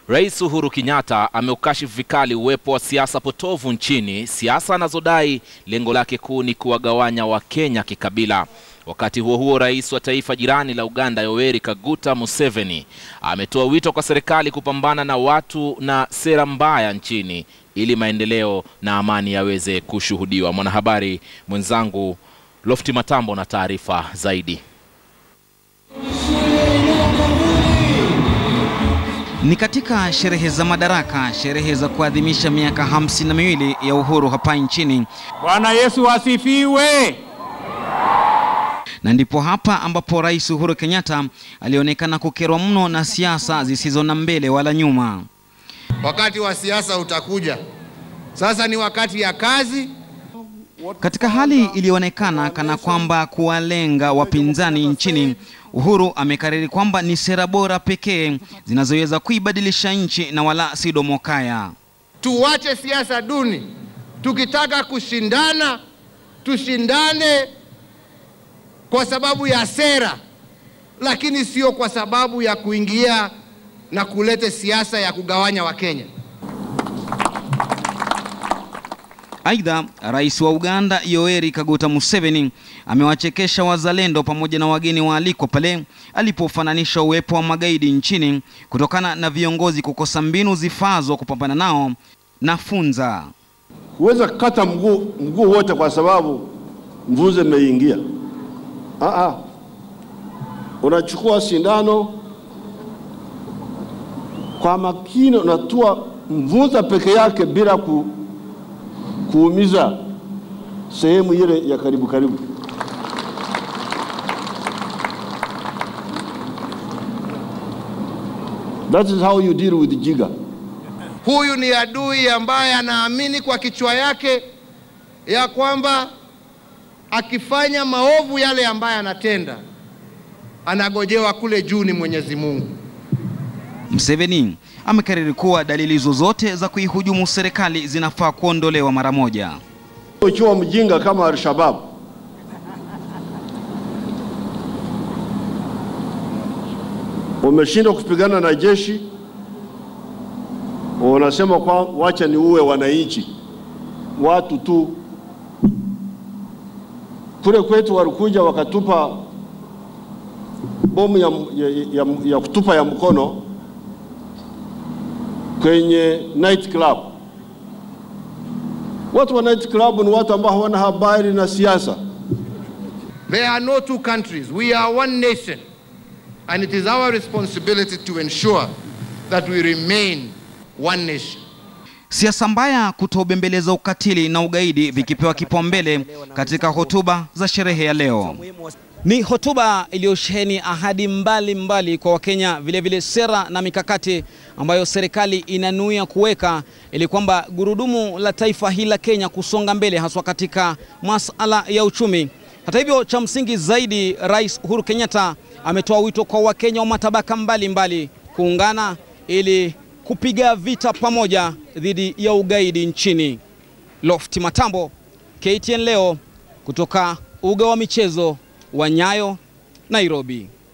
Rais Uhuru Kenyatta ameukashifu vikali uwepo wa siasa potovu nchini, siasa anazodai lengo lake kuu ni kuwagawanya Wakenya kikabila. Wakati huo huo, rais wa taifa jirani la Uganda Yoweri Kaguta Museveni ametoa wito kwa serikali kupambana na watu na sera mbaya nchini ili maendeleo na amani yaweze kushuhudiwa. Mwanahabari mwenzangu Lofti Matambo na taarifa zaidi. Ni katika sherehe za Madaraka, sherehe za kuadhimisha miaka hamsini na miwili ya uhuru hapa nchini, Bwana Yesu asifiwe. na ndipo hapa ambapo Rais Uhuru Kenyatta alionekana kukerwa mno na siasa zisizo na mbele wala nyuma. Wakati wa siasa utakuja. Sasa ni wakati ya kazi. Katika hali iliyoonekana kana kwamba kuwalenga wapinzani nchini, Uhuru amekariri kwamba ni sera bora pekee zinazoweza kuibadilisha nchi na wala si domokaya. Tuwache siasa duni. Tukitaka kushindana, tushindane kwa sababu ya sera, lakini sio kwa sababu ya kuingia na kuleta siasa ya kugawanya Wakenya. Aidha, rais wa Uganda Yoweri Kaguta Museveni amewachekesha wazalendo pamoja na wageni waalikwa pale alipofananisha uwepo wa magaidi nchini kutokana na viongozi kukosa mbinu zifaazo kupambana nao na funza. Huweza kata mguu mguu wote kwa sababu mvuze imeingia. Ah, ah. Unachukua sindano kwa makini, unatua mvuza peke yake bila ku, kuumiza sehemu ile ya karibu karibu. That is how you deal with jiga. Huyu ni adui ambaye anaamini kwa kichwa yake ya kwamba akifanya maovu yale ambaye anatenda anagojewa kule juu ni Mwenyezi Mungu. Museveni amekariri kuwa dalili zozote za kuihujumu serikali zinafaa kuondolewa mara moja. Ukiwa mjinga kama Al-Shabaab umeshindwa kupigana na jeshi, unasema kwa wacha ni uwe wananchi watu tu. Kule kwetu walikuja wakatupa bomu ya, ya, ya, ya kutupa ya mkono kwenye night club. Watu wa night club ni watu ambao hawana habari na siasa. There are no two countries. We are one nation. And it is our responsibility to ensure that we remain one nation. Siasa mbaya, kutobembeleza ukatili na ugaidi vikipewa kipaumbele katika hotuba za sherehe ya leo. Ni hotuba iliyosheheni ahadi mbalimbali mbali kwa Wakenya, vilevile sera na mikakati ambayo serikali inanuia kuweka ili kwamba gurudumu la taifa hili la Kenya kusonga mbele, haswa katika masala ya uchumi. Hata hivyo, cha msingi zaidi, Rais Uhuru Kenyatta ametoa wito kwa Wakenya wa matabaka mbalimbali mbali kuungana ili kupiga vita pamoja dhidi ya ugaidi nchini. Lofti Matambo, KTN leo kutoka uga wa michezo wa Nyayo, Nairobi.